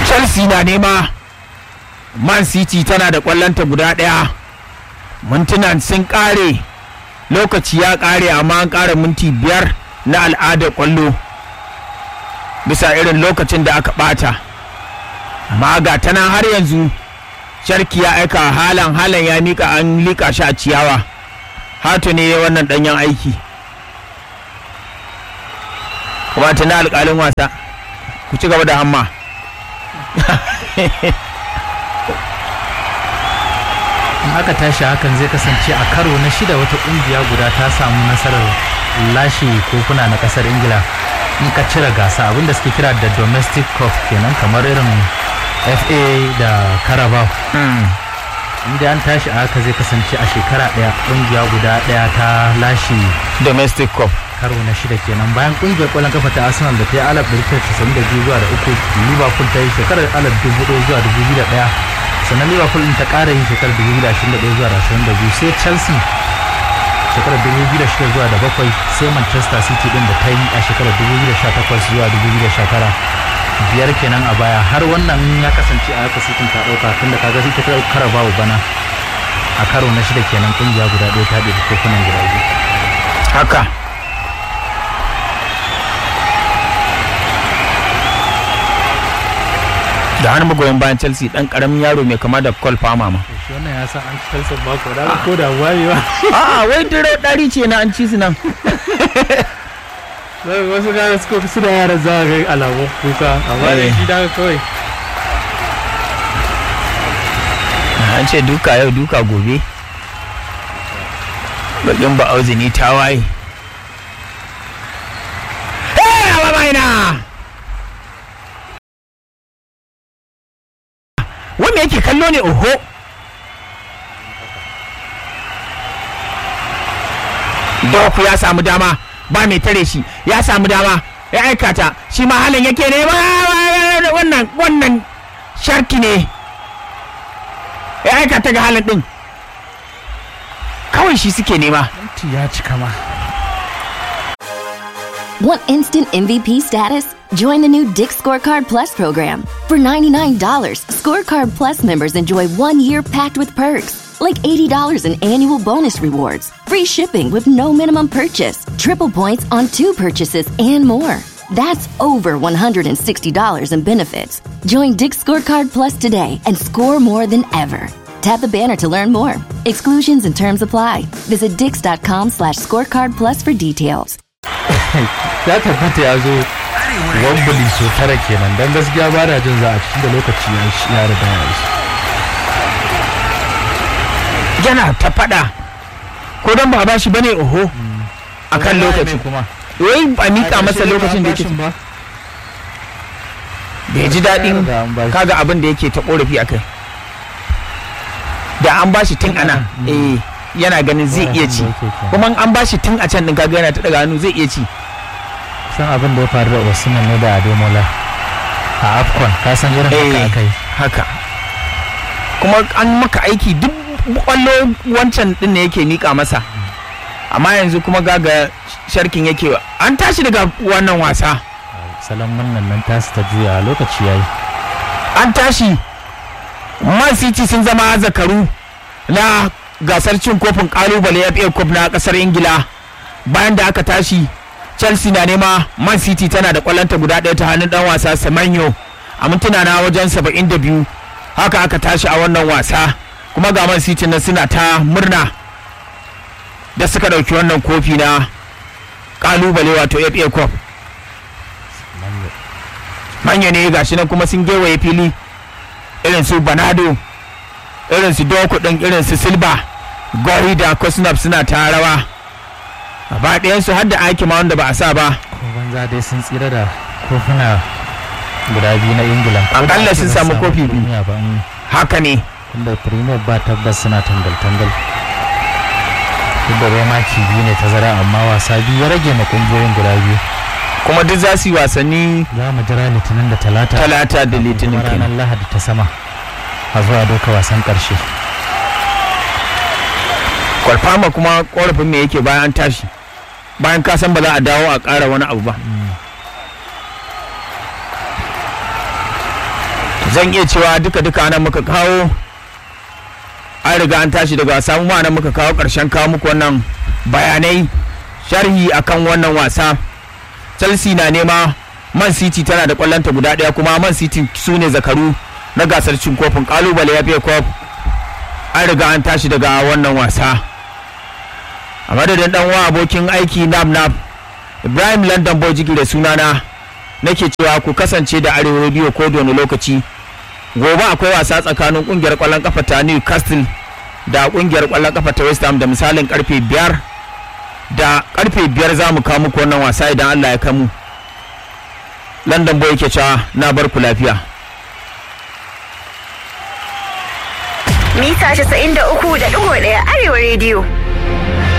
chelsea na nema man city tana da kwallonta guda ɗaya mintunan sun ƙare lokaci ya ƙare amma an ƙara minti biyar na al'adar kwallo bisa irin lokacin da aka ɓata amma ga ta nan har yanzu sharki ya aika halan halan ya mika an lika shi a ciyawa hatu ne wannan ɗanyen aiki kuma tana alƙalin wasa ku ci gaba da hamma in aka tashi hakan zai kasance a karo na shida wata kungiya guda ta samu nasarar lashe kofuna na kasar ingila in ka cire gasa abinda suke kira da domestic cup kenan kamar irin fa da carabao inda an tashi a haka zai kasance a shekara daya kungiya guda daya ta lashe domestic cup karo na shida kenan bayan kungiyar kwallon kafa ta arsenal da ta yi alaf da biyu zuwa da uku liverpool ta yi shekarar alaf dubu ɗaya zuwa dubu biyu da ɗaya sannan liverpool ta ƙara yin shekarar 2021 zuwa 22 sai chelsea shekarar 2006 zuwa da bakwai sai manchester city din da ta yi a shekarar 2018 zuwa 2019 biyar kenan a baya har wannan ya kasance a haka sitin ta ɗauka tunda kaga ita ta kara babu bana a karo na shida kenan kungiya guda ɗaya ta ɗaya kofunan guda biyu haka da hannun magoyan bayan chelsea dan karamin yaro mai kama da cole palmer ma shi wannan ya san an ci chelsea ba ko da ko da wayewa a'a wai dire dari ce na an ci su nan wasu gane suka su da yaran za a ga alamun kuka amma da shi daga kawai an ce duka yau duka gobe bakin ba auzini ta waye wanda yake kallo ne oho doku ya samu dama ba mai tare shi ya samu dama ya aikata shi ma halin yake ne wannan wannan sharki ne ya aikata ga halin din kawai shi suke nema ya cika ma Want instant MVP status? Join the new Dick Scorecard Plus program. For $99, Scorecard Plus members enjoy one year packed with perks, like $80 in annual bonus rewards, free shipping with no minimum purchase, triple points on two purchases, and more. That's over $160 in benefits. Join Dick Scorecard Plus today and score more than ever. Tap the banner to learn more. Exclusions and terms apply. Visit dix.com slash scorecard plus for details. ya tabbata ya zo wambali so tara kenan don gaskiya ba da jin za a cikin da lokaci ya riga ya shi yana ta fada ko don ba ba shi bane oho a kan lokaci kuma wai ba mika masa lokacin da yake ba bai ji daɗin Da an bashi. kaga abin da yake ta korafi a kai da an bashi tun ana eh yana ganin zai iya ci kuma in an bashi tun a can din kaga yana ta daga hannu zai iya ci san abin da ya faru da Osimhen ne da Ademola a Afcon ka san irin haka Eh, aka yi haka kuma an maka aiki duk kwallo wancan din ne yake mika masa amma yanzu kuma gaga sharkin yake an tashi daga wannan wasa salon wannan nan tasu ta juya lokaci yayi an tashi man city sun zama zakaru na gasar cin kofin kalubale FA Cup na kasar ingila bayan da aka tashi chelsea na nema man city tana da kwallonta guda ɗaya ta hannun dan wasa semenyo a mintuna na wajen 72 haka aka tashi a wannan wasa kuma ga man city na suna ta murna da suka ɗauki wannan kofi na kalubale wato FA Cup manya ne gashi nan kuma sun gewaye fili irin su banado irin su doku din irin su silba gori da kosnap suna ta rawa gaba ɗayansu har da aiki ma wanda ba a sa ba ko banza dai sun tsira da kofuna guda biyu na Ingila Akalla sun samu kofi biyu. biyu ba mm. haka ne inda Premier ba tabbas suna tangal-tangal duk da bai maki biyu ne tazara amma wasa biyu ya rage ma kungiyoyin guda biyu kuma duk za su yi wasanni za mu jira litinin da talata talata da litinin kuma ranar kenan lahadi ta sama a zuwa doka wasan karshe kwalfama kuma korafin me yake bayan an tashi bayan ka san ba za a dawo a ƙara wani abu ba zan iya cewa duka-duka nan muka kawo an riga an tashi daga samu ma nan muka kawo ƙarshen kawo muku wannan bayanai sharhi akan wannan wasa chelsea na nema man city tana da kwallonta guda ɗaya kuma man city su ne zakaru na gasar cin kofin kalubale ya cup an riga an tashi daga wannan wasa a madadin dan wa abokin aiki nam nam ibrahim london boy jigi da sunana nake cewa ku kasance da arewa radio ko da wani lokaci gobe akwai wasa tsakanin kungiyar kwallon kafa ta newcastle da kungiyar kwallon kafa ta west ham da misalin karfe biyar da karfe biyar za mu kawo muku wannan wasa idan allah ya kamu london boy ke cewa na bar ku lafiya mita 93.1 arewa rediyo